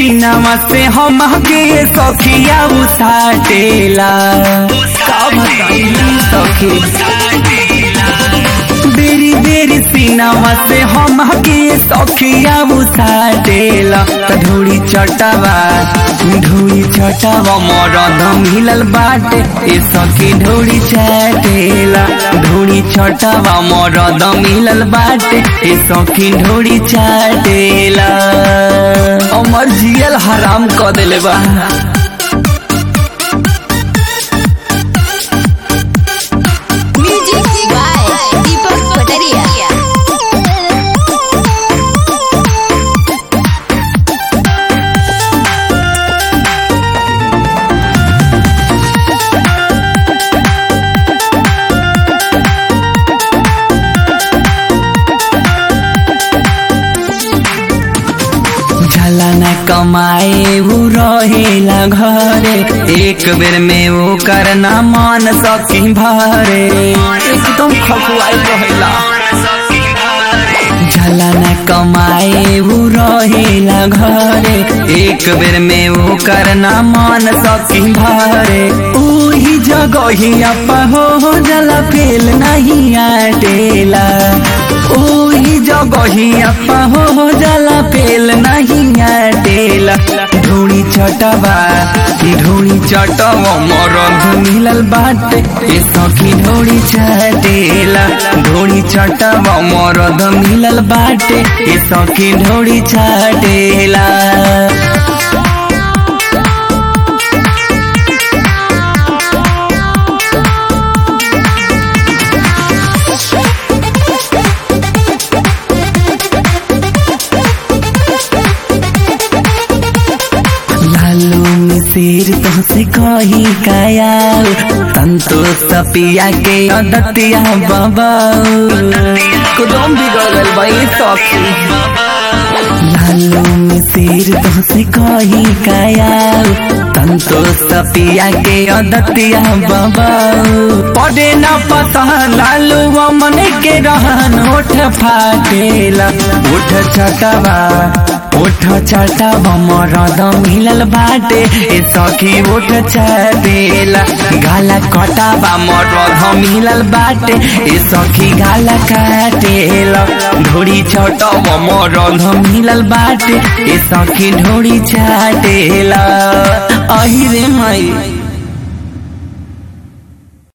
Cinema से हम के सखिया उसाटेला का बताइली सखी बेरी बेरी सीनामा से हम के सखिया उसाटेला त ढोड़ी चटावा ढोड़ी चटावा मरद मिलल बाटे ए सखी ढोड़ी चाटेला ढोड़ी चटावा मरद मिलल बाटे ए सखी ढोड़ी चाटेला अमर जियल हराम क देले बा Music by Deepak Pataria. झला न कमाए उ रहेला घरे एक बेर में वो करना मान सकी भरे एकदम खखुआई रहेला झला न कमाए उ रहेला घरे एक बेर में वो करना मान सकी भरे ओही जगहिया हो जला फेल नहीं आटेला ओही जगहिया हो जला फेल नहीं आटेला ढोड़ी चटवा ढोड़ी चटवा मरद मिलल बाटे ए सखी ढोड़ी चटेला ढोड़ी चटवा मरद मिलल बाटे ए सखी ढोड़ी चटेला लालू में शेर तुमसे कही काया संतोष पिया के अदतिया बाबा कुदम बिगड़ल भाई सखी लालू में शेर तुमसे कही काया संतोष पिया के अदतिया बाबा पड़े न पता लालू मन के रहन ओठ फाटेला ओठ छटवा ओठ चटावा मरद मिलल बाटे ए सखी ओठ चटेला गाला कटावा मरद मिलल बाटे ए सखी गाला काटेला ढोड़ी छटावा मरद मिलल बाटे ए सखी ढोड़ी चाटेला अहि रे माई